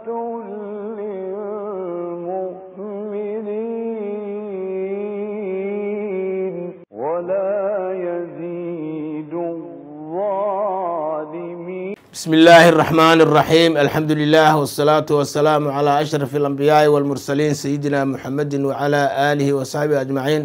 للمؤمنين ولا يزيد الظالمين بسم الله الرحمن الرحيم الحمد لله والصلاة والسلام على أشرف الأنبياء والمرسلين سيدنا محمد وعلى آله وصحبه أجمعين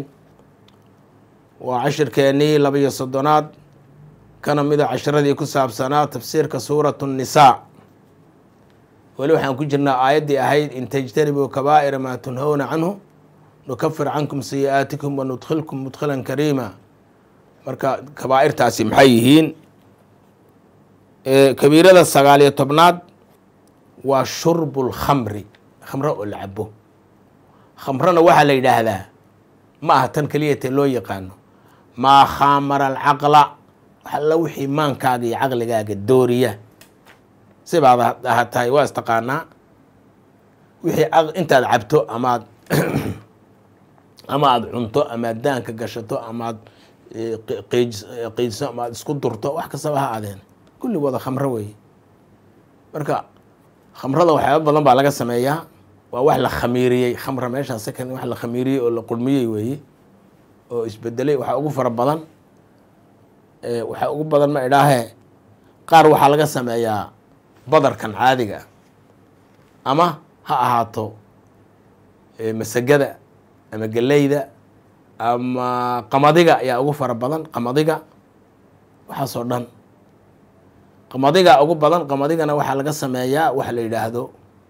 وعشر كيني لبي صدنات كان مدى عشرة دي كساب سنة تفسير كسورة النساء ولو حان كجرنا آيات دي أهيد إن تجتنبوا كبائر ما تنهون عنه نكفر عنكم سيئاتكم وندخلكم مدخلا كريما مركا كبائر تاسي محيهين kabiirada sagaal iyo tobnaad waa shurbu lkhamri khamro oo la cabo khamrona waxaa la yidhaahdaa ma aha tan keliyate loo yaqaano maa khaamara alcaqla waxalla wixii maankaaga iyo caqligaaga dooriya sibaad aha tahay waa istaqaanaa wixii intaad cabto amaad ama aada cunto amaad daanka gashato amaad qiijso amaad isku durto wax kastaba ha aadeen kulli wada khamro weeye marka khamrada waxyaaba badan baa laga sameeyaa waa wax la khamiiriyey khamra meeshaa second wax la khamiiriyey oo la qurmiyey weeye oo isbedelay waxaa ugu fara badan waxaa ugu badan ma idhaahee qaar waxaa laga sameeyaa badarkan caadiga ama ha ahaato masagada ama geleyda ama qamadiga ayaa ugu fara badan qamadiga waxaasoo dhan qamadiga ugu badan qamadigana waxaa laga sameeyaa waxa la yidhaahdo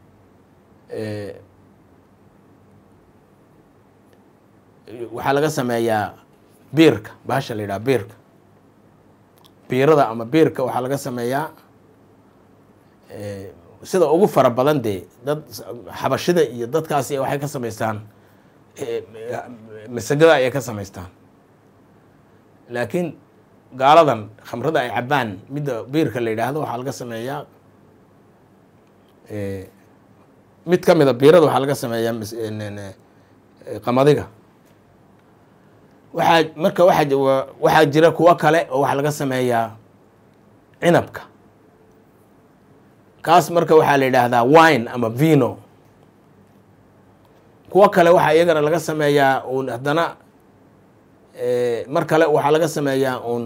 waxaa laga sameeyaa biirka bahasha la yidhaha biirka biirada ama biirka waxaa laga sameeyaa sida ugu fara badan dee dad xabashida iyo dadkaasi waxay ka samaystaan masagada ayay ka samaystaan laakiin gaaladan khamrada ay cabaan midda biirka la yidhaahdo waxaa laga sameeyaa mid ka mida biirada waxaa laga sameeyaa qamadiga waxaa marka waa waxaa jira kuwo kale oo waxaa laga sameeyaa cinabka kaas marka waxaa la yidhaahdaa wine ama vino kuwo kale waxaa iyagana laga sameeyaa uun haddana mar kale waxaa laga sameeyaa uun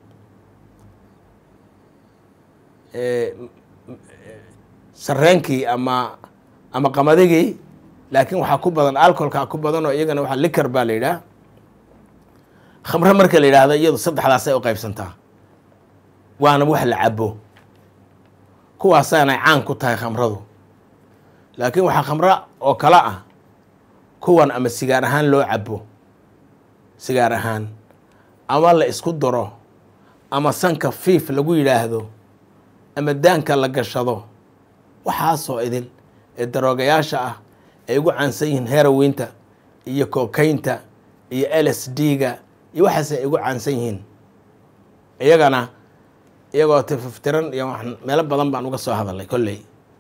sareenkii ama ama qamadigii laakiin waxaa ku badan alcoholkaa ku badan oo iyagana waa liker baa la yidhaah khamre marka la yidhaahdo iyadu saddexdaasay u qaybsantaa waana wax la cabo kuwaasaanay caan ku tahay khamradu laakiin waxaa khamro oo kale ah kuwan ama sigaar ahaan loo cabo sigaar ahaan ama la isku daro ama sanka fiif lagu yidhaahdo ama daanka la gashado waxaasoo idil ee daroogayaasha ah ay ugu caansan yihiin heroweynta iyo kokaynta iyo l s d-ga iyo waxaas ay ugu caansan yihiin iyagana iyagoo tififtiran iyo meelo badan baan uga soo hadalay kolley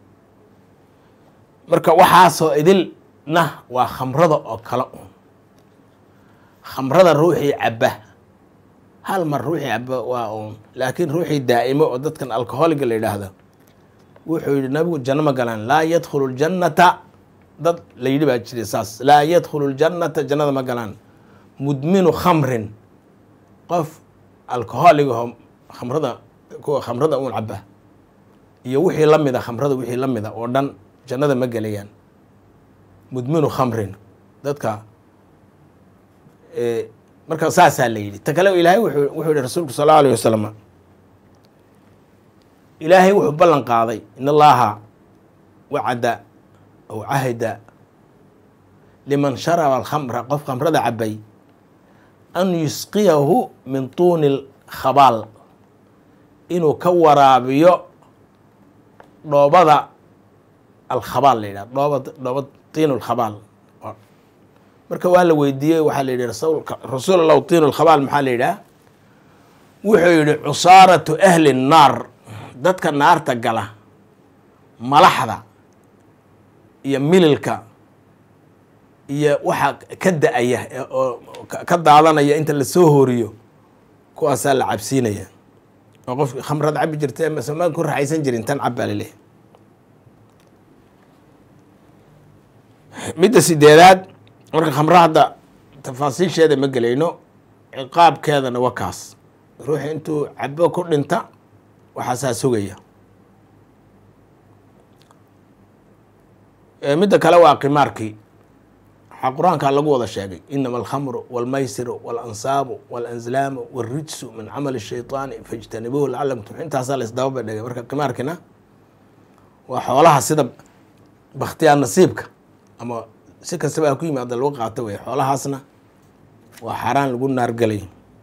marka waxaasoo idilna waa khamrada oo kale un khamrada ruuxii cabba hal mar ruuxii cabba waa uun laakiin ruuxii daa'imo oo dadkan alcoholiga la yidhaahdo wuxuu yidhi nabigu janno ma galaan laa yadkhulu ljannata dad la yidhi baa jiray saas laa yadkhulu ljannata jannada ma galaan mudminu khamrin qof alcoholigaho khamrada kuwa khamrada uun cabba iyo wixii la mida khamrada wixii la mida oo dhan jannada ma gelayaan mudminu khamrin dadka marka saasaa la yidhi ta kale ilaahay wuxuu yihi rasuulku sal allau alayh wasalam ilaahay wuxuu ballan qaaday in allaha wacada aw cahida liman sharaba alkhamra qof khamrada cabay an yusqiyahu min tuuni lkhabaal inuu ka waraabiyo dhoobada alkhabaal la yidhah dhooba dhooba tiinu lkhabaal marka waa la weydiiyey waxaa la yidhi rasuul allahu tiinu lkhabaal maxaa la yidhaah wuxuu yidhi cusaaratu ahli nnaar dadka naarta gala malaxda iyo mililka iyo waxa ka da-aya oo ka daadanaya inta lasoo hooriyo kuwaasaa la cabsiinaya oo qofki khamrad cabi jirta masmaan ku raxaysan jirin tan cab baa laleehay midda sideedaad marka khamro hadda tafaasiisheeda ma gelayno ciqaabkeedana waa kaas ruuxi intuu cabo ku dhinta waxaasaa sugaya midda kale waa qimaarkii waxaa qur-aankaa lagu wada sheegay inama alkhamru walmaysiru walansaabu walanslaamu walrijsu min camali shayطaani fajtanibuuhu lacalakum tuflixuun intaasaa la isdaba badhigay marka qimaarkina waa xoolaha sida bakhtiyaa nasiibka ama si kastaba ha ku yimaada lagu qaato wey xoolahaasna waa xaaraan lagu naargelay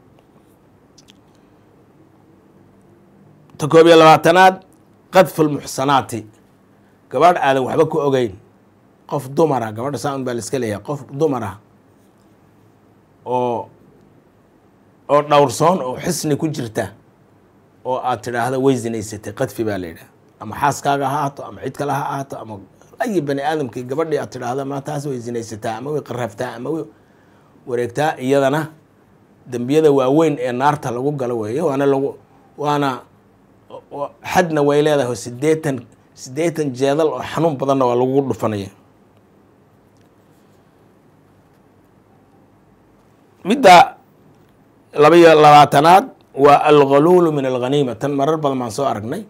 ta koob iyo labaatanaad qadfu lmuxsanaati gabadh aadan waxba ku ogeyn qof dumara gabadha saan baa la iska leeyahay qof dumara oo oo dhowrsoon oo xisni ku jirta oo aad tidhaahda way zinaysatay qadfi baa la yidhaha ama xaaskaaga ha ahaato ama cid kale ha ahaato ama ayi bani aadamkii gabadhii aad tidhaahda ma taas way zinaysataa ama way qaraftaa ama way wareegtaa iyadana dembiyada waaweyn ee naarta lagu galo weeye waana lagu waana xadna way leedahay sideetan siddeetan jeedal oo xanuun badanna waa lagu dhufanaya midda laba iyo labaatanaad waa alghaluulu min alghaniima tan marar badan baan soo aragnay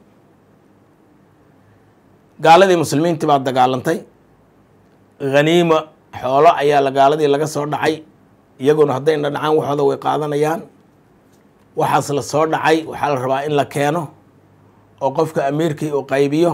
gaaladii muslimiintii baa dagaalantay haniima xoolo ayaa la gaaladii laga soo dhacay iyaguna haddayna dhacaan waxooda way qaadanayaan waxaas la soo dhacay waxaa la rabaa in la keeno oo qofka amiirkii uu qaybiyo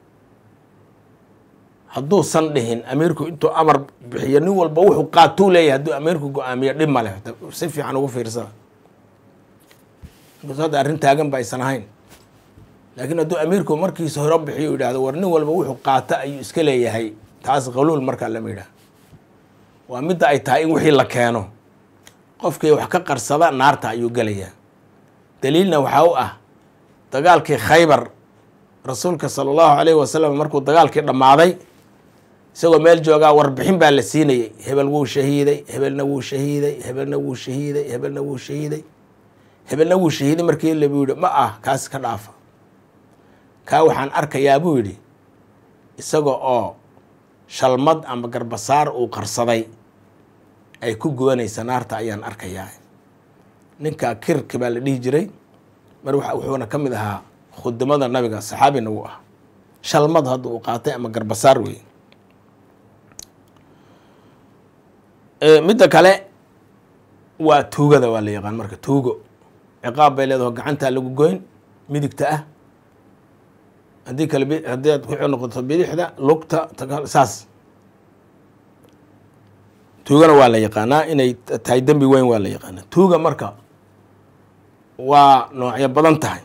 hadduusan dhihin amiirku intuu amar bixiyo nin walba wuxuu qaatuu leeyahay hadduu amiirku go-aamiyo dhib ma leh si fiican ugu fiirsada inkastoo hadda arrin taagan ba aysan ahayn laakiin hadduu amiirku markiisa hore bixiyo yidhahdo war nin walba wuxuu qaata ayuu iska leeyahay taas qaluul markaa lama yidhaah waa midda ay tahay in wixii la keeno qofkii wax ka qarsada naarta ayuu gelayaa daliilna waxaa u ah dagaalkii khaybar rasuulka sala allahu alayhi wasalam markuu dagaalkii dhammaaday isagoo meel joogaa warbixin baa la siinayey hebel wuu shahiiday hebelna wuu shahiiday hebelna wuu shahiiday hebelna wuu shahiiday hebelna wuu shahiiday markii labu yidhi ma ah kaas ka dhaafa kaa waxaan arkayaa buu yidhi isaga oo shalmad ama garbasaar uu qarsaday ay ku gubanaysa naarta ayaan arkayaa ninka kirki baa la dhihi jiray mar wuxuuna ka mid ahaa khudamada nabiga saxaabina wuu ah shalmad hadda uu qaatay ama garbasaar wey midda kale waa tuugada waa la yaqaan marka tuugo ciqaab bay leedaho gacantaa lagu goyn midigta ah haddii kale haddii aad ku noqoto bidixda lugta saas tuugana waa la yaqaanaa inay tahay dembi weyn waa la yaqaanaa tuuga marka waa noocyo badan tahay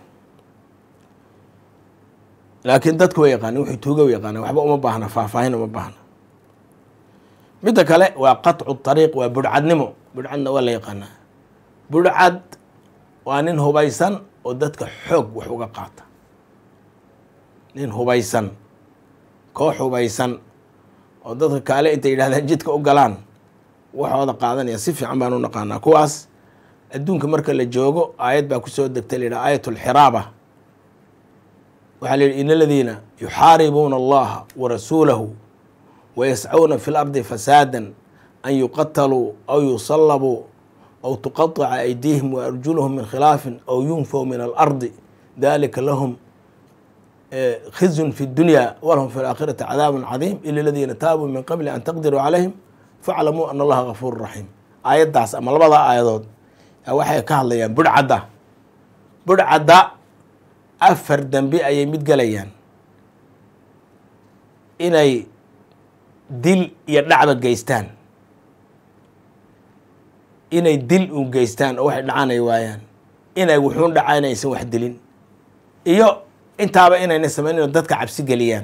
laakiin dadku way yaqaanin wuxuu tuuga u yaqaana waxba uma baahna faahfaahin uma baahna midda kale waa qatcu طariiq waa budhcadnimo budhcadna waa la yaqaanaa budhcad waa nin hubaysan oo dadka xoog wax uga qaata nin hubaysan koox hubaysan oo dadka kaale intay yidhahdaan jidka u galaan waxooda qaadanaya si fiican baan u naqaanaa kuwaas adduunka marka la joogo aayad baa kusoo degtay la yidhaha aayat alxiraaba waxaa la yidhi in aladiina yuxaaribuuna allaha wa rasuulahu wayascuuna fi lardi fasaada an yuqataluu aw yusallabuu aw tuqaطica aydiihim waarjuluhum min khilaafin aw yunfaw min alardi dalika lahum khizyun fi اdunya walahum fi اlaakhirati cadaab cadiim ila aladiina taabuu min qabli an taqdiruu calayhim faclamuu ana allaha gafuur raxiim aayaddaas ama labada aayadood waxay ka hadlayaan budhcadda budhcadda afar dembi ayay mid gelayaan inay dil iyo dhacba geystaan inay dil u geystaan oo waxay dhacanay waayaan inay wuxuun dhaca inaysan wax dilin iyo intaaba inayna samaynin oo dadka cabsi geliyaan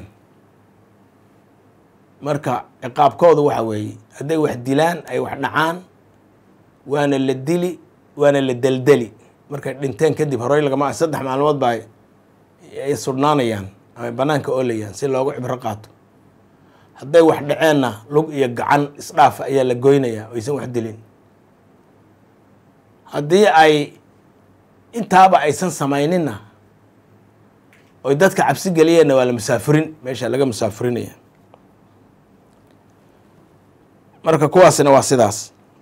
marka ciqaabkoodu waxa weeye hadday wax dilaan ay wax dhacaan waana la dili waana la deldeli markay dhinteen kadib horey lagama saddex maalmood baa ay sudhnaanayaan ama banaanka oolayaan si loogu cibro qaato hadday wax dhaceenna lug iyo gacan isdhaaf ayaa la goynayaa oo aysan wax dilin haddii ay intaaba aysan samayninna oy dadka cabsi geliyeenna waa la musaafirin meesha laga musaafirinaya marka kuwaasina waa sidaas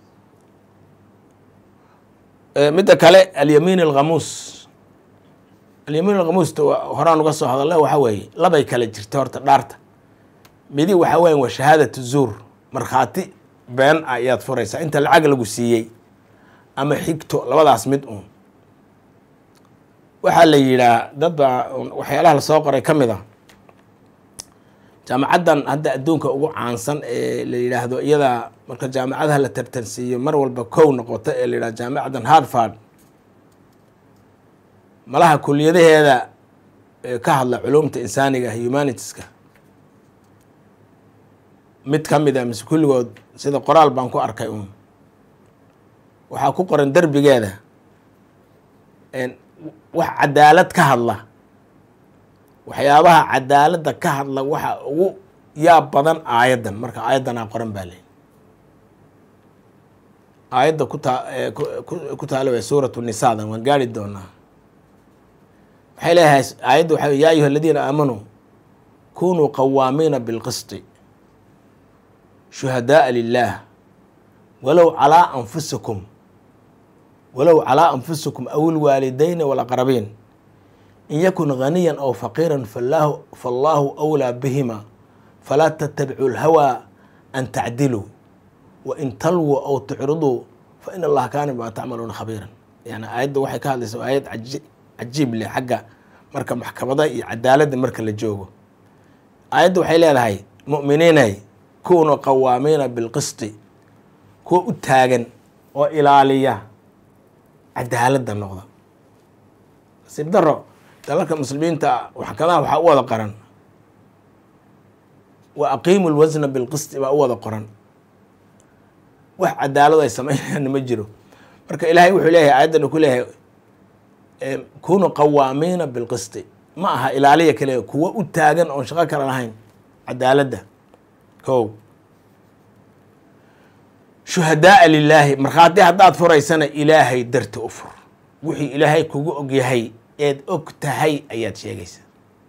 midda kale alyamiin alkhamuus alyamiin alkhamuusta horaan uga soo hadalla waxaa weeye labay kale jirta horta dhaarta midi waxaa weya waa shahaadatu zuur markhaati been ah ayaad furaysaa inta lacag lagu siiyey ama xigto labadaas mid uun waxaa la yidhaa dad baa waxyaalaha lasoo qoray ka mid a jaamacaddan hadda adduunka ugu caansan ee la yidhaahdo iyada marka jaamacadaha la tartansiiyo mar walba kow noqoto ee la yidhahdo jaamacaddan harvard malaha kuliyadaheeda ka hadla culumta insaaniga humanitiska mid ka mid a mise kulligood sida qoraal baan ku arkay uun waxaa ku qoran derbigeeda wax cadaalad ka hadla waxyaabaha cadaaladda ka hadla waxa ugu yaab badan aayaddan marka aayaddanaa qoran baa leyi aayadda ku taa ku taala way suuratu nisaadan waan gaari doonaa waxay leeyahay aayadda waxa ya ayuha aladiina aamanuu kunuu qawaamiina bilqisti shuhadaaa lilah walow calaa anfusikum walow calaa anfusikum aw ilwaalidayni walaqrabiin in yakun ghaniyan aw faqiiran falaahu faallaahu awlaa bihima falaa tatabicuu lhawaa an tacdiluu wa in talwuu aw tucriduu fa in allaha kaana bimaa tacmaluuna khabiiran yani aayadda waxay ka hadlaysa aayad cajiib leh xagga marka maxkamada iyo cadaaladda marka la joogo aayadda waxay leedahay mu'miniinay kuunu qawaamiina bilqisti kuwa u taagan oo ilaaliya cadaaladda noqda nasiib daro dalalka muslimiinta maxkadaha waxaa u wada qoran wa aqiimu lwasna bilqisti baa u wada qoran wax cadaalad ay sameynayaan ma jiro marka ilaahay wuxuu leeyahay aayaddan ku leeyahay kunu qawaamiina bilqisti ma aha ilaaliya kale kuwa u taagan oon shaqo kale lahayn cadaaladda ko shuhadaaa lilaahi markhaati haddaad furaysana ilaahay darti u fur wixii ilaahay kugu ogyahay eed og tahay ayaad sheegaysaa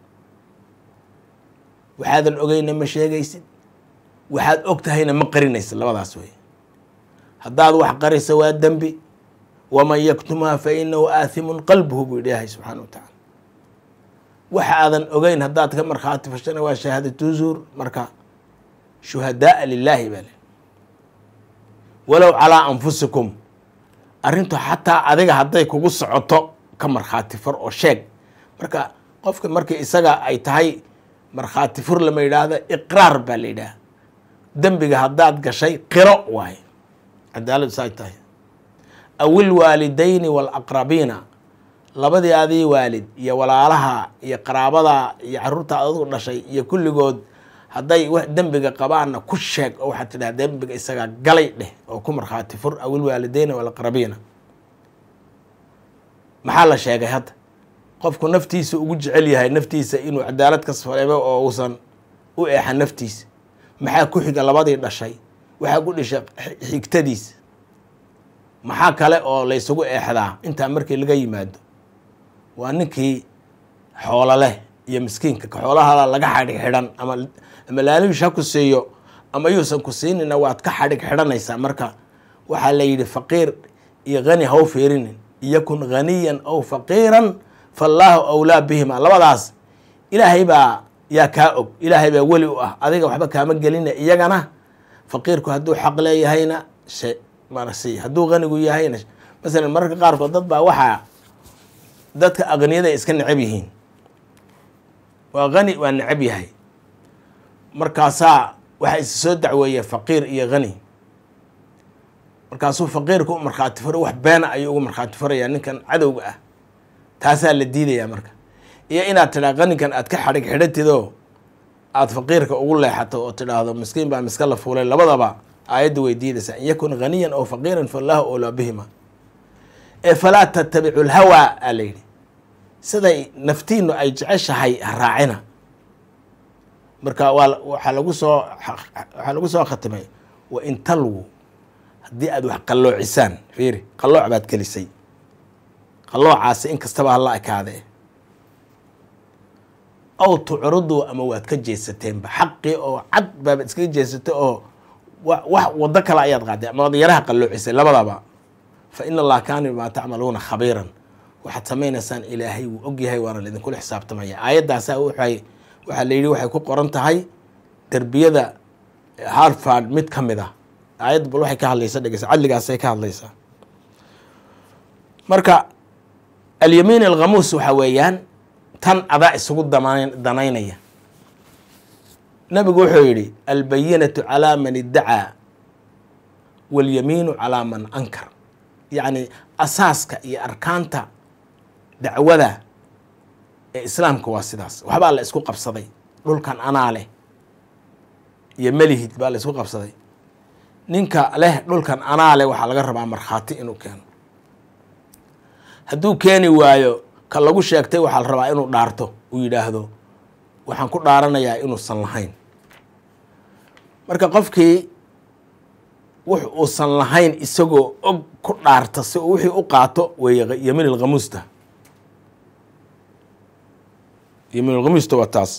waxaadan ogeyna ma sheegaysid waxaad og tahayna ma qarinaysid labadaas wey haddaad wax qarisa waa dembi waman yaktumha fa inahu aathimun qalbuhu buu ilaahay subxaana wa tacaala waxa aadan ogeyn haddaad ka markhaati fashana waa shahaadatu zuur marka shuhadaaa lilaahi baa le walow calaa anfusikum arrintu xataa adiga hadday kugu socoto ka markhaati fur oo sheeg marka qofka markii isaga ay tahay markhaati fur lama yidhaahdo iqraar baa la yidhaah dembiga haddaad gashay qiro waaye cadaaladu saay tahay awil waalidayni waalaqrabiina labadii adii waalid iyo walaalaha iyo qaraabada iyo caruurta adigu dhashay iyo kulligood hadday wax dembiga qabaanna ku sheeg oo waxaad tidhaha dembiga isagaa galay dheh oo ku markhaati fur awil waalidayni waalaqrabiina maxaa la sheegay hadda qofku naftiisa ugu jecel yahay naftiisa inuu cadaalad ka sareebo oo uusan u eexan naftiisa maxaa ku xiga labadii dhashay waxaa ku dhishay xigtadiisa maxaa kale oo laysugu eexdaa intaa markii laga yimaado waa ninkii xoolo leh iyo miskiinka ka xoolahala laga xadhig xidhan ama ama laalibish ha ku siiyo ama yuusan ku siinina waad ka xadhig xidhanaysaa marka waxaa la yidhi faqiir iyo hani ha u fiirinin yakun haniyan aw faqiiran faallaahu awlaa bihima labadaas ilaahay baa yaa kaa og ilaahay baa weli u ah adiga waxba kaama gelina iyagana faqiirku hadduu xaq leeyahayna she marasi hadduu hanigu yahayna masalan mararka qaarkood dad baa waxaa dadka aqniyada iska necab yihiin waa hani waa necab yahay markaasaa waxaa isa soo dacweeya faqiir iyo hani markaasuu faqiirka u markhaati furo wax beena ayuu ugu markhaati furayaa ninkan cadowga ah taasaa la diidayaa marka iyo inaad tidhaa qaninkan aad ka xadhig xidhatidoo aada faqiirka ugu leexato oo tidhaahdo miskiin baa miska la fuulay labadaba aayadda way diidaysaa in yakun haniyan aw faqiiran fallaahu oolaa bihima ee falaa tattabicu lhawaa aa la yidhi siday naftiinu ay jeceshahay ha raacina marka waa waxaa lagu soo waxaa lagu soo khatimay wa in talwu haddii aad wax qalloocisaan fiiri qallooc baad gelisay qalloocaasi in kastaba hala ekaadee aw tucriduu ama waad ka jeesateenba xaqii oo cad baaba iskaga jeesatay oo wa- wax waddo kale ayaad qaaday ama waad yaraha qalloocisay labadaba fa ina allaha kaana bimaa tacmaluuna khabiiran waxaad samaynaysaan ilaahay wuu ogyahay waana laidinkula xisaabtamaya aayaddaasa waxay waxaa la yidhi waxay ku qoran tahay derbiyada harvard mid ka mid ah aayad bal waxay ka hadlaysa dhegeysa cadligaasay ka hadlaysaa marka alyamiin alkhamuus waxa weeyaan tan adaa isugu damayn danaynaya nabigu wuxuu yidhi albayinatu calaa man iddacaa walyamiinu calaa man ankar yacni asaaska iyo arkaanta dacwada ee islaamka waa sidaas waxbaa la isku qabsaday dhulkan anaa leh iyo melihid baa la isku qabsaday ninka leh dhulkan anaa leh waxaa laga rabaa markhaati inuu keeno hadduu keeni waayo ka lagu sheegtay waxaa la rabaa inuu dhaarto uu yidhaahdo waxaan ku dhaaranayaa inuusan lahayn marka qofkii wux uusan lahayn isagoo og ku dhaarta si uu wixii u qaato weeye yamiin alkhamuusta yamiin alkhamuusta waa taas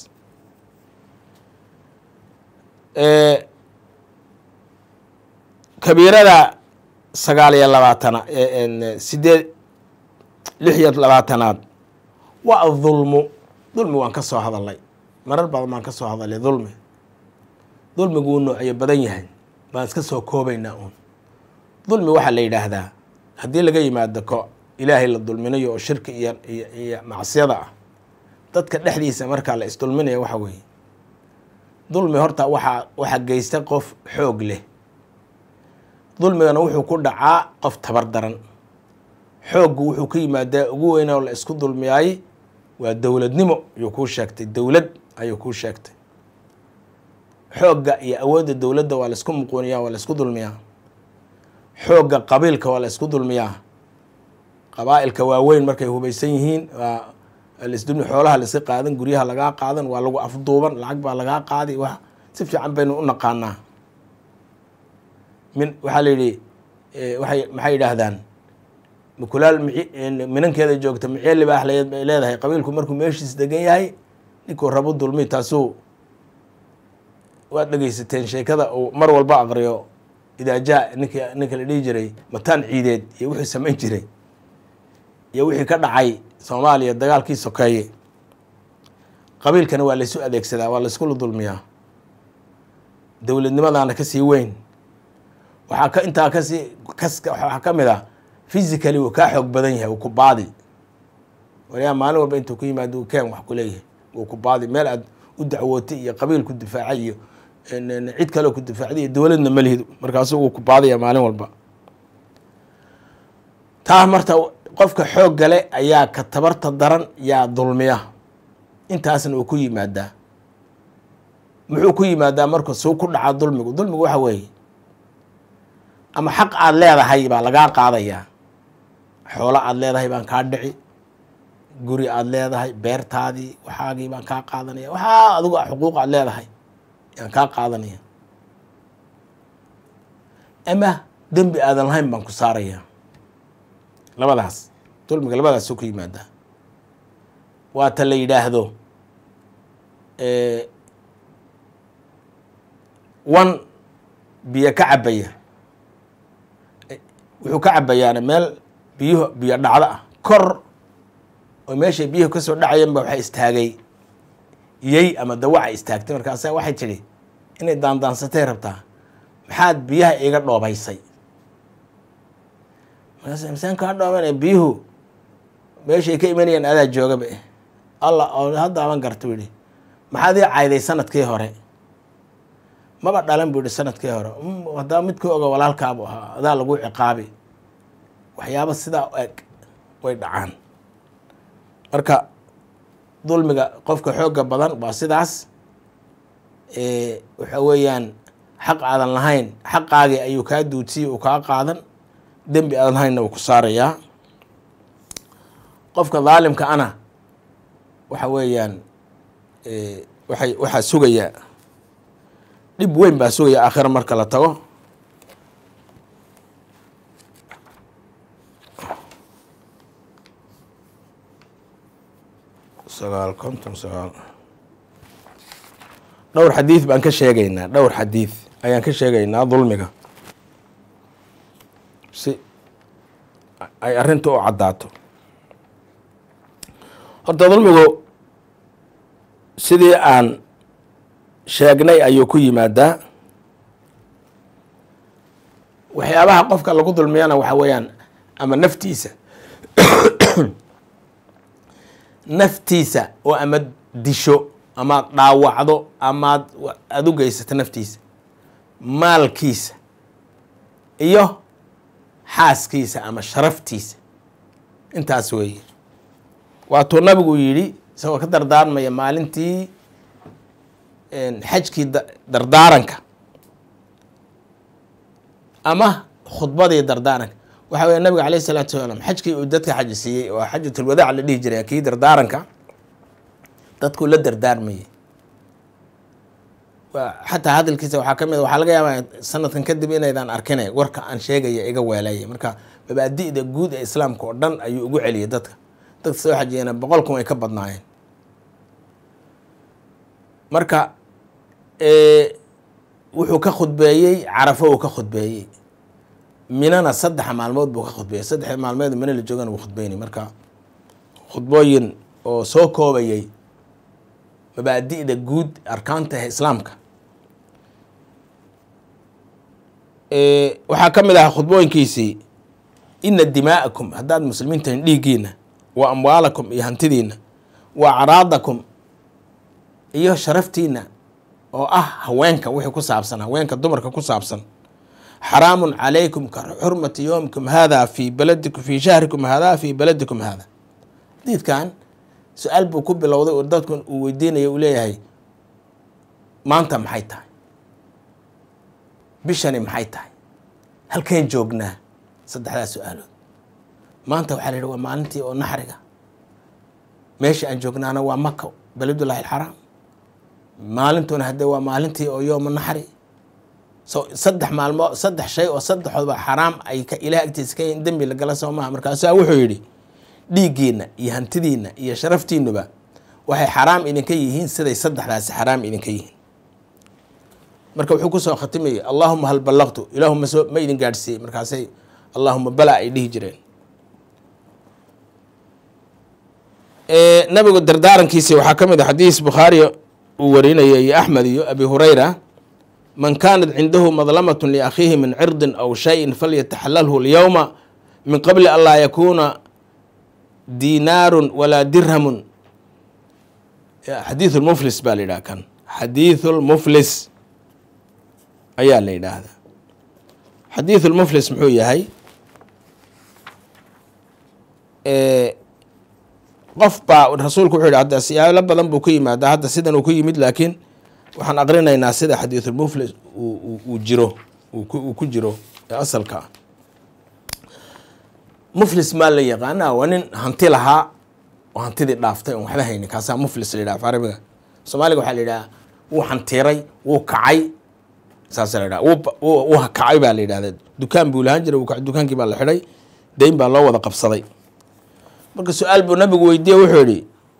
kabiirada sagaal iyo labaatana sideed lix iyo labaatanaad waa adulmu dulmi waan ka soo hadalnay marar badan baan ka soo hadalay dulmi dulmigu wuu noocyo badan yahay baan iska soo koobaynaa uun dulmi waxaa la yidhaahdaa haddii laga yimaado ko ilaahay la dulminayo oo shirki iyo iyo iyo macsiyada ah dadka dhexdiisa markaa la isdulminayo waxa weeye dulmi horta waxaa waxaa geysta qof xoog leh dulmigana wuxuu ku dhacaa qof tabar daran xooggu wuxuu ka yimaadaa ugu weynaa oo la isku dulmiyaay waa dowladnimo ayuu kuu sheegtay dowlad ayuu kuu sheegtay xoogga iyo awoodda dowladda waa la isku muquuniyaa waa la isku dulmiyaa xoogga qabiilka waa la isku dulmiyaa qabaa'ilka waaweyn markay hubaysan yihiin waa lasdulmi xoolaha laiska qaadan guryaha lagaa qaadan waa lagu afduuban lacag baa lagaa qaadi wax si fiican baynu u naqaanaa min waxaa la yidhi waay maxay yidhaahdaan mukulaal m minankeeda joogta micye libaax leed bay leedahay qabiilku markuu meeshiis degan yahay ninkuu rabo dulmi taasuu waad dhegeysateen sheekada uu mar walba aqriyo idaajaha ninka ninka la dhihi jiray mataan ciideed iyo wuxuu samayn jiray iyo wixii ka dhacay soomaaliya dagaalkii sokeeye qabiilkana waa laysu adeegsadaa waa layskula dulmiyaa dowladnimadaana kasii weyn waxaa ka intaa kasii kas waxaa ka mid ah physically wuu kaa xoog badan yahay wuu ku baadi waliyaa maalin walba intuu ku yimaado uu keen wax ku leeyahay wuu ku baadi meel aad u dacwootay iyo qabiil ku difaacay iyo cid kaleo ku difaacday iyo dowladna ma lihid markaasu wuu ku baadaya maalin walba taa marta qofka xoog gale ayaa ka tabarta daran yaa dulmiya intaasna uu ku yimaadaa muxuu ku yimaadaa marka suu ku dhacaa dulmigu dulmigu waxa weeye ama xaq aada leedahay baa lagaa qaadayaa xoolo aada leedahay baan kaa dhici guri aada leedahay beertaadii waxaagii baan kaa qaadanaya waxaa adigu xuquuq aada leedahay yaan kaa qaadanaya ama dembi aadan lahayn baan ku saaraya labadaas dulmiga labadaasuu ku yimaadaa waata la yidhaahdo wan biyo ka cabaya wuxuu ka cabayaana meel biyuhu biyo dhacdo ah kor oo meeshay biyuhu ka soo dhacayan ba waxay istaagay yey ama dawaca istaagtay markaasa waxay tidhi inay daandaansatay rabtaa maxaad biyaha iga dhoobaysay markaas misaan kaa dhooban biyuhu meeshay ka imanayaan adaa joogaba allah oo hadda aban garta yihi maxaad ii cayday sanadkii hore maba dhalan buu yihi sanadkii hore haddaba mid ku oga walaalkaabu ahaa adaa lagu ciqaabi waxyaaba sidaa eg way dhacaan marka dulmiga qofka xooga badan waa sidaas waxa weeyaan xaq aadan lahayn xaqaagii ayuu kaa duudsiyey uu kaa qaadan dembi aadan lahaynna wuu ku saarayaa qofka daalimka ana waxa weeyaan waxay waxaa sugayaa dhib weyn baa sugaya aakhira marka la tago sagaal konton sagaal dhowr xadiid baan ka sheegaynaa dhowr xadiid ayaan ka sheegaynaa dulmiga si ay arrinta u caddaato horta dulmigu sidii aan sheegnay ayuu ku yimaadaa waxyaabaha qofka lagu dulmiyana waxa weeyaan ama naftiisa naftiisa oo ama disho amaad dhaawacdo amaad aada u geysato naftiisa maalkiisa iyo xaaskiisa ama sharaftiisa intaas weeye waatuu nabigu yidhi isagoo ka dardaarmaya maalintii xajkii dardaaranka ama khudbadii dardaaranka waxa weya nabiga alayh isalaatu wasalaam xajkii uu dadka xaji siiyey oo xajatulwadaac la dhihi jiray kii dardaaranka dadkuu la dardaarmayay xataa hadalkiisa waxaa ka mid waxaa laga yaabaa sanadkan kadib inaydaan arkine warka aan sheegaya iga weelaya marka mabaadi'da guud ee islaamka oo dhan ayuu ugu celiyay dadka dadka soo xajiyana boqol kun way ka badnaayeen marka wuxuu ka khudbeeyey carafo uu ka khudbeeyey minana saddexa maalmood buu ka khudbeeyey saddex maalmeed mina la joogana wuu khudbeynay marka khudbooyin oo soo koobayay mabaadi'da guud arkaanta islaamka waxaa ka mid ahaa khudbooyinkiisii ina dimaa'akum haddaad muslimiintahin dhiiggiina wa amwaalakum iyo hantidiina wa acraadakum iyo sharaftiina oo ah haweenka wixii ku saabsan haweenka dumarka ku saabsan xaraamun calaykum ka xurmati yowmikum hada fi baladikum fi shahrikum hada fi baladikum hada diidkan su-aal buu ku bilowday oo dadku uu weydiinaya uu leeyahay maanta maxay tahay bishani maxay tahay halkeen joognaa saddexdaas su-aalood maanta waxaa la yidhi waa maalintii oo naxriga meesha aan joognaana waa maka beledullahi alxaraam maalintuna haddee waa maalintii oo yooma naxri so saddex maalmood saddex shay oo saddexoodba xaraam ay ka ilaah agtiisa ka yihin dembi lagala soo maha markaasaa wuxuu yidhi dhiiggiina iyo hantidiina iyo sharaftiinuba waxay xaraam idinka yihiin siday saddexdaasi xaraam idinka yihiin marka wuxuu kusoo khatimayay allaahuma hal ballaqtu ilaahuma soo ma idin gaadhsiiyey markaasay allaahuma bala ay dhihi jireen nabigu dardaarankiisi waxaa ka mid a xadiis bukhaari uu warinaya iyo axmed iyo abi hurayra man kaanat cindahu madlamatun liakhiihi min cirdin aw shayin falyataxalalhu lyowma min qabli an laa yakuuna dinaarun walaa dirhamun xadiiث lmuflis baa la yidhaha kan xadiiثu lmuflis ayaa la yidhaahdaa xadiiثu lmuflis muxuu yahay qof baa rasuulku wuxuu yidhi hadda siyaalo badan buu ku yimaadaa hadda sidan uu ku yimid laakiin waxaan aqrinaynaa sida xadiiثulmuflis uu jiro uu ku jiro ee asalka ah muflis maa la yaqaana waa nin hanti lahaa oo hantidii dhaaftay oon waxba haynin kaasaa muflis la yidhaha af carabiga soomaaliga waxaa la yidhaha wuu hantiray wuu kacay saasa la yidhaha wuu kacay baa la yidhahda dukaan buu lahaan jiray wuu kacay dukaankii baa la xidhay dayn baa loo wada qabsaday marka su-aal buu nabigu weydiiye wuxuu yidhi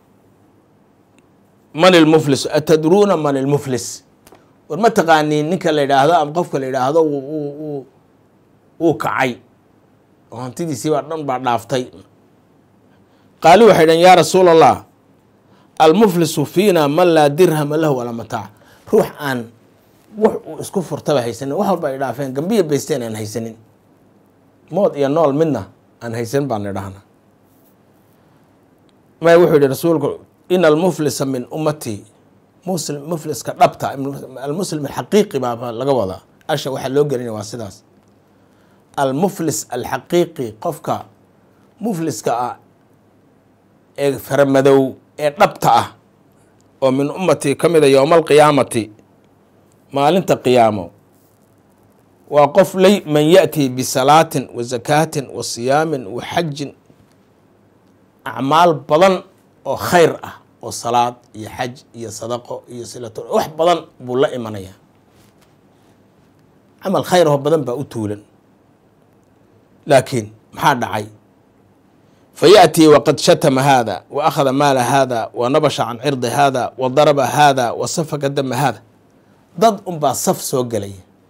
man ilmuflis atadruuna man ilmuflis war ma taqaaniin ninka la yidhaahdo ama qofka la yidhaahdo wuu kacay oo hantidiisii baa dhan baa dhaaftay qaali waxay dhaheen yaa rasuula allah almuflisu fiina man laa dirhama lahu walaa mataac ruux aan wax uu isku furtaba haysanin wax walba ay dhaafeen gambiya baysteen aan haysanin mood iyo nool midna aan haysan baan idhahna may wuxuu yihi rasuulku ina almuflisa min ummatii muslim mufliska dhabta almuslim alxaqiiqi baa laga wadaa asha waxaa loo gelinaya waa sidaas almuflis alxaqiiqi qofka mufliska ah ee faramadow ee dhabta ah oo min ummatii ka mida yowma alqiyaamati maalinta qiyaamo waa qof lay man yaأtii bisalaatin wa zakaatin wa siyaamin wa xajin acmaal badan oo khayr ah oo salaad iyo xaj iyo sadaqo iyo silato wax badan buu la imanaya camal khayr oo badan baa u tuulan laakiin maxaa dhacay fayaأtii waqad shatama hada wa akhada maala hada wa nabasha can cirdi hada wa daraba hada wa safaka dama hada dad unbaa saf soo gelaya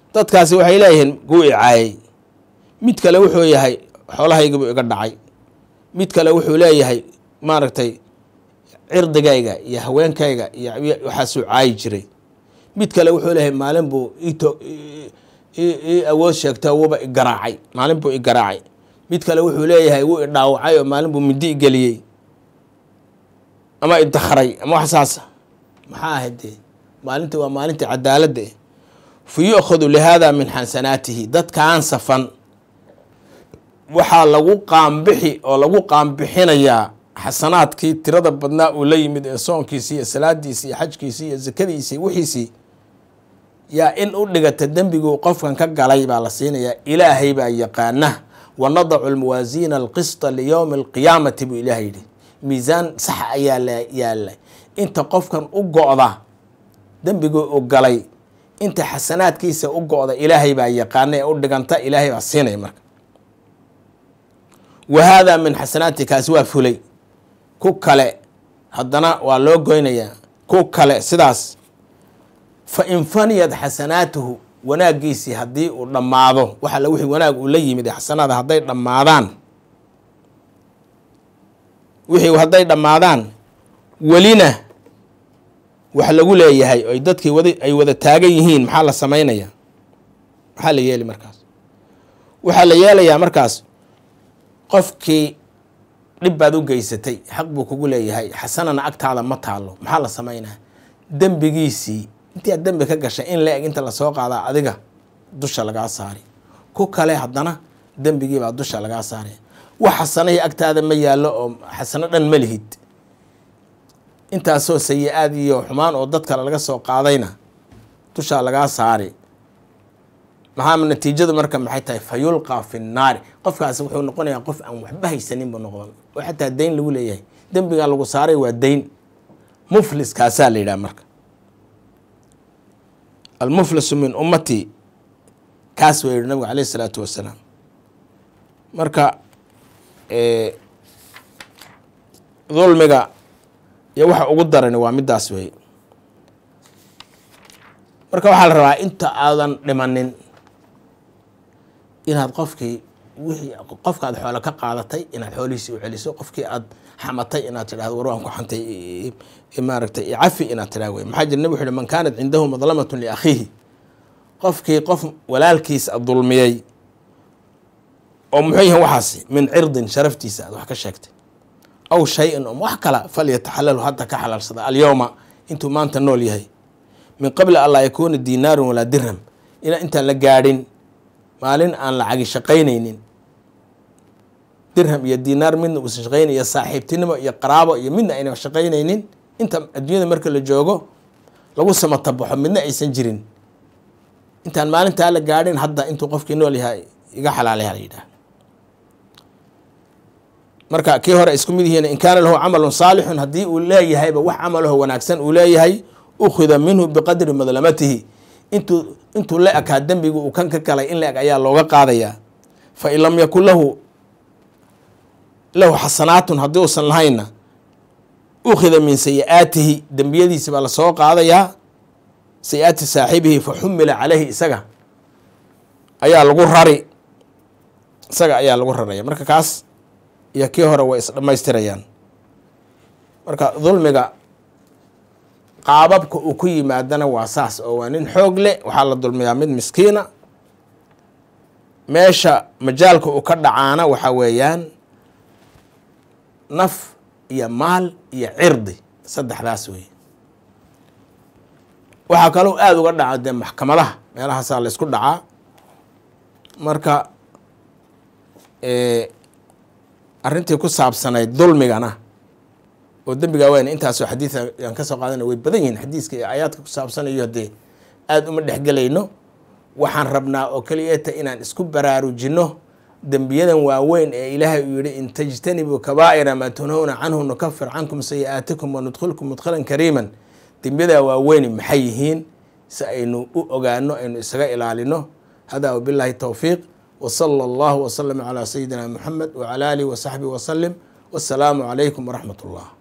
dadkaasi waxay leeyihiin kuu icaayay mid kale wuxuu yahay xoolahaygiibuu iga dhacay mid kale wuxuu leeyahay maaragtay cirdigayga iyo haweenkayga iyo waxaasuu caayi jiray mid kale wuxuu leeyahay maalin buu ito ii awood sheegto wuuba igaraacay maalin buu igaraacay mid kale wuxuu leeyahay wuu idhaawacay oo maalin buu mindi igeliyey ama idakray ama wax saasa maxaa ahayd dee maalinta waa maalinta cadaaladda eh fa yu'khadu lihaada min xasanaatihi dadkaan safan waxaa lagu qaambixi oo lagu qaambixinayaa xasanaadkii tirada badnaa uu la yimid ee soonkiisii iyo salaadiisii iyo xajkiisii iyo sakadiisii wixiisii yaa in u dhigata dembiguu qofkan ka galay baa la siinayaa ilaahay baa yaqaana wa nadacu almawaasiina alqisطa liyowmi alqiyaamati buu ilaah yidhi miisaan sax ayaa la yaalla inta qofkan u go-da dembiguu u galay inta xasanaadkiisa u go-da ilaahay baa yaqaana ee u dhiganta ilaahay baa siinaya marka wa haadaa min xasanaati kaasi waa fulay ku kale haddana waa loo goynayaa ku kale sidaas fa in faniyad xasanaatuhu wanaaggiisii haddii uu dhammaado waxa la wixii wanaag uu la yimid ee xasanaada hadday dhammaadaan wixii hadday dhammaadaan welina wax lagu leeyahay oy dadkii wada ay wada taagan yihiin maxaa la samaynayaa maxaa la yeeli markaas waxaa la yeelayaa markaas qofkii dhib baad u geysatay xaq buu kugu leeyahay xasanana agtaada ma taalo maxaa la samaynaa dembigiisii intii aad dembi ka gashay in la eg inta lasoo qaadaa adiga dusha lagaa saari ku kale haddana dembigiibaa dusha lagaa saaraya wax xasanahii agtaada ma yaallo oo xasano dhan ma lihid intaasoo sayi-aad iyo xumaan oo dad kale laga soo qaadayna dushaa lagaa saari maxaa natiijadu marka maxay tahay fa yulqaa fi nnaari qofkaasi wuxuu noqonayaa qof aan waxba haysanin buu noqdan oo xataa dayn lagu leeyahay dembigaa lagu saaray waa dayn muflis kaasaa la yidhaha marka almuflisu min ummati kaas waa yihi nabigu caleyh isalaatu wasalaam marka dulmiga iyo waxa ugu darani waa midaas wey marka waxaa la rabaa inta aadan dhimanin inaad qofkii wixii qofka aad xoolo ka qaadatay inaad xoolihiisii u celiso qofkii aad xamatay inaad tidhahdo war waan ku xantay maaragtay cafi inaad tidhahdo wey maxaa jira nabig wuxu uhi man kaanat cindahu madlamatun liakhiihi qofkii qof walaalkiis a dulmiyey oo muxuu yahay waxaasi min cirdin sharaftiisa aad wax ka sheegtay aw shay-in om wax kala falyataxalalu hadda ka xalaalsada alyowma intuu maanta nool yahay min qabli an laa yakuuna diinaarun walaa dirham ina intaan la gaadhin maalin aan lacagi shaqaynaynin dirham iyo diinaar midna uusan shaqaynayn iyo saaxiibtinimo iyo qaraabo iyo midna ayna shaqaynaynin inta adduunyada marka la joogo lagu samatabaxo midna aysan jirin intaan maalintaa la gaadhin hadda intuu qofkii nool yahay iga xalaalaya la yidhaah marka kii hore isku mid yihiin in kaana lahu camalun saalixun haddii uu leeyahayba wax camalaho wanaagsan uu leeyahay ukhida minhu biqadri madlamatihi intuu intuu la ekaa dembiga uu kan ka galay in la eg ayaa looga qaadayaa fa in lam yakun lahu lahu xasanaatun haddii uusan lahaynna ukhida min sayi-aatihi dembiyadiisi baa lasoo qaadayaa sayi-aati saaxibihi fa xumila caleyhi isaga ayaa lagu rari isaga ayaa lagu raraya marka kaas iyo kii hore way isdhammaystirayaan marka dulmiga qaababka uu ku yimaadana waa saas oo waa nin xoog leh waxaa la dulmiyaa mid miskiina meesha majaalka uu ka dhacaana waxaa weeyaan naf iyo maal iyo cirdi saddexdaas wey waxaa kaloo aada uga dhaca dee maxkamadaha meelahaasaa la isku dhacaa marka arrintii ku saabsanayd dulmigana oo dembigaa weyn intaasoo xadiid aan ka soo qaadana way badan yihiin xadiiska iyo aayaadka ku saabsanayo dee aada uma dhexgelayno waxaan rabnaa oo keliyata inaan isku baraarujinno dembiyadan waaweyn ee ilaahay uu yihi in tajtanibuu kabaa'ira maa tunhowna canhu nukafir cankum sayi-aatikum wanudkhilkum mudkhalan kariiman dembiyadaa waaweyn maxay yihiin si aynu u ogaano aynu isaga ilaalino hada wabilaahi towfiiq wsala allahu wslama calaa sayidina muxamed wcala alihi wasaxbihi wasalim wassalaamu calaykum waraxmat ullah